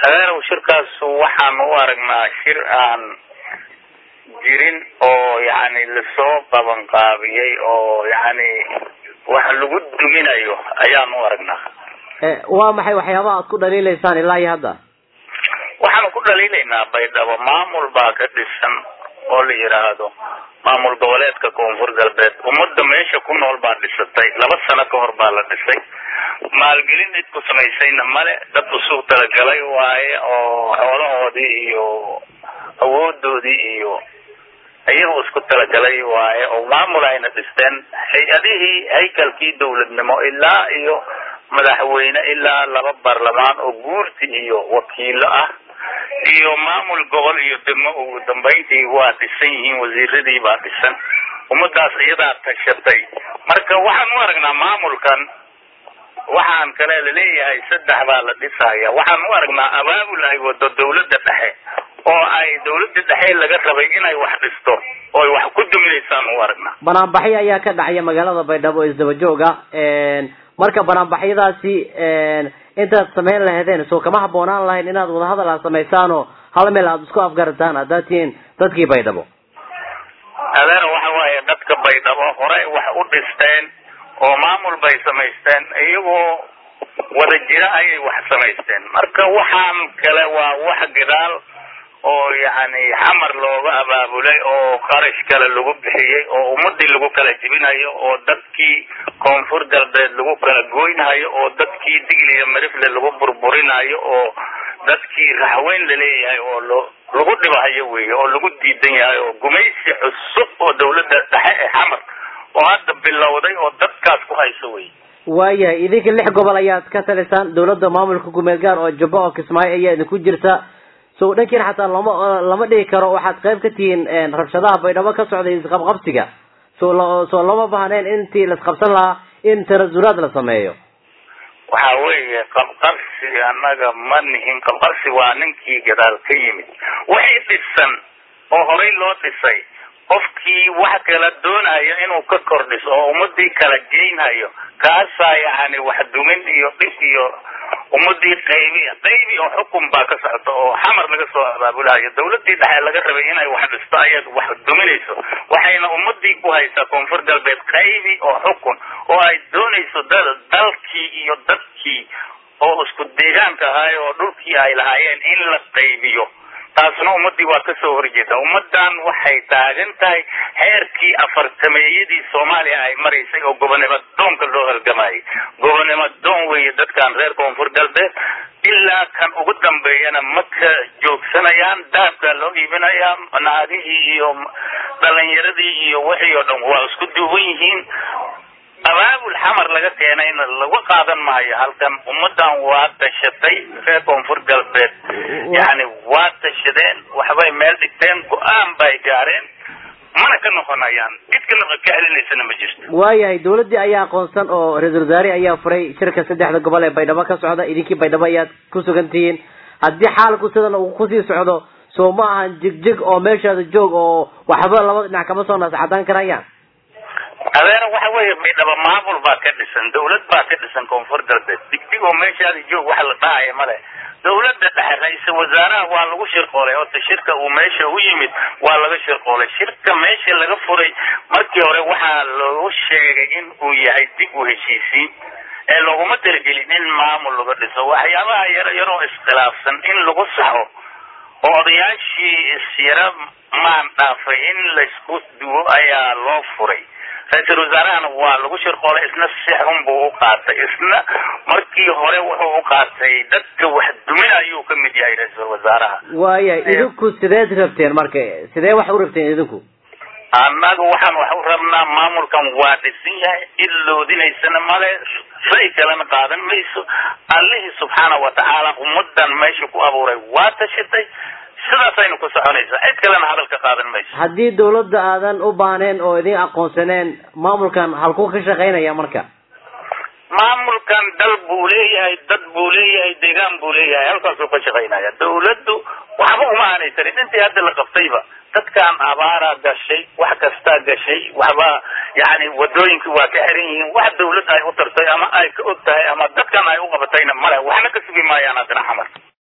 adeerow shirkaas waxaan u aragnaa shir aan jirin oo yani lasoo qabanqaabiyey oo yani wax lagu duminayo ayaan u aragnaa waa maxay waxyaabaha aad ku dhaliilaysaan ilaa iyo hadda waxaanu ku dhaliilaynaa baydhabo maamul baa ka dhisan oo la yidhaahdo maamul goboleedka koonfur galbeed ummadda meesha ku nool baa dhisatay laba sano ka hor baa la dhisay maalgelin cid ku samaysayna male dad usug talagalay waaye oo xoolahoodii iyo awoodoodii iyo iyagu isku talagalay waaye oo maamul ayna dhisteen hay-adihii haykalkii dawladnimo ilaa iyo madaxweyne ilaa laba baarlamaan oo guurti iyo wakiilo ah iyo maamul gobol iyo degmo ugu dambayntii waa dhisan yihiin wasiiradii baa dhisan ummadaas iyadaa tashatay marka waxaan u aragnaa maamulkan waxaan kale laleeyahay saddex baa la dhisaya waxaan u aragnaa abaabul ay wado dawladda dhexe oo ay dawladda dhexe laga rabay inay wax dhisto oo wax ku duminaysaan u aragnaa banaanbaxyo ayaa ka dhacaya magaalada baydhabo isdaba jooga marka banaanbaxyadaasi intaad samayn lahaydeen soo kama habboonaan lahayn inaad wadahadal aad samaysaan oo hal meel aada isku afgarataan haddaad tihiin dadkii baydhabo adeer waxa waaye dadka baydhabo horey wax u dhisteen oo maamul bay samaysteen iyagoo wada jira ayay wax samaysteen marka waxaan kale waa wax gadaal oo yani xamar looga abaabulay oo qarash kale lagu bixiyey oo ummadii lagu kala jibinayo oo dadkii koonfur galbeed lagu kala goynhayo oo dadkii digliya marifle lagu burburinayo oo dadkii raxweyn laleeyahay oo lo lagu dhibahayo weeye oo lagu diidan yahay oo gumaysi cusub oo dawladda dhexe ee xamar oo hadda bilowday oo dadkaas ku hayso wey waayahay idinka lix gobol ayaad ka talisaan dawladda maamulka gumeed gaar oo jubbo oo kismaayo ayaa idinku jirta so dhankiina xataa lama lama dhihi karo waxaad qayb ka tihiin rabshadaha baydhabo ka socday isqabqabsiga so soo lama bahneen intii laisqabsan lahaa in tanasulaad la sameeyo waxa weeye qabqabsi annaga ma nihin qabqabsi waa ninkii gadaal ka yimid wixii dhisan oo horey loo dhisay qofkii wax kala doonayo inuu ka kordhiso oo ummadii kala geynhayo kaasaa yani wax dumin iyo dhib iyo ummadii qaybi qaybi oo xukun baa ka socota oo xamar laga soo abaabulayo dawladii dhexe laga rabay inay wax dhisto ayad wax duminayso waxayna ummadii ku haysaa koonfur galbeed qaybi oo xukun oo ay doonayso dad dalkii iyo dadkii oo isku deegaanka ahaay oo dhulkii ay lahaayeen in la qaybiyo taasna ummadii waa kasoo horjeeda ummadan waxay taagan tahay heerkii afartameeyadii soomaaliya ay maraysay oo gobonimo doonka loo halgamayay gobonimo doon weeye dadkan reer koonfur galbeed ilaa kan ugu dambeeyana ma ka joogsanayaan dahabkaa loo iibinayaa naagihii iyo dhalinyaradii iyo wixii oo dhan waa isku duuban yihiin abaabul xamar laga keenayna lagu qaadan maayo halkan ummadan waa tashatay reer koonfur galbeed yani waa tashadeen waxbay meel dhigteen go-aan bay gaareen mana ka noqonayaan cid ka noqo ka celinaysana ma jirto waayahay dawladdii ayaa aqoonsan oo ra-isul wasaare ayaa furay shirka saddexda gobol ee baydhabo ka socda idinkii baydhabo ayaad ku sugan tihiin haddii xaalku sidan uu kusii socdo soo ma ahan jigjig oo meeshaada joog oo waxba labada dhinac kama soo naascadaan karayaan adeer waxa weeye baydhabo maamul baa ka dhisan dawlad baa ka dhisan koonfur galbeed digdig oo meeshaada joog wax la dhahaya male dawladda dhexe ra-iisal wasaaraha waa lagu shirqoolay horta shirka uu meesha u yimid waa laga shirqoolay shirka meesha laga furay markii hore waxaa loogu sheegay in uu yahay dib u heshiisiin ee looguma talagelin in maamul laga dhiso waxyaabaha yaro yaroo iskhilaafsan in lagu saxo oo odayaashii isyaro maan dhaafay in laysku duwo ayaa loo furay ra-iisal wasaarahana waa lagu shirqoolay isna si xun buu u qaatay isna markii hore wuxuu u qaatay dadka wax dumin ayuu ka mid yahay ra-iisal wasaaraha waayahay idinku sideed rabteen marka sidee wax u rabteen idinku annaga waxaan wax u rabnaa maamulkan waa dhisan yahay cid loodinaysana male shay kalena qaadan mayso allihii subxaana watacaala ummadan meesha ku abuuray waa tashatay sidaasaynu ku soconaysaa cid kalena hadalka qaadan mayso haddii dawladda aadan u baaneen oo idin aqoonsaneen maamulkan halkuu ka shaqaynaya marka maamulkan dal buu leeyahay dad buu leeyahay deegaan buu leeyahay halkaasuu ka shaqaynaya dawladdu waxba uma aanay tarin intii hadda la qabtayba dadkan abaara gashay wax kastaa gashay waxba yani wadooyinkii waa ka xiran yihiin wax dawlad ay u tartay ama ay ka og tahay ama dadkan ay u qabatayna male waxna ka sugi maayaan haddana xamar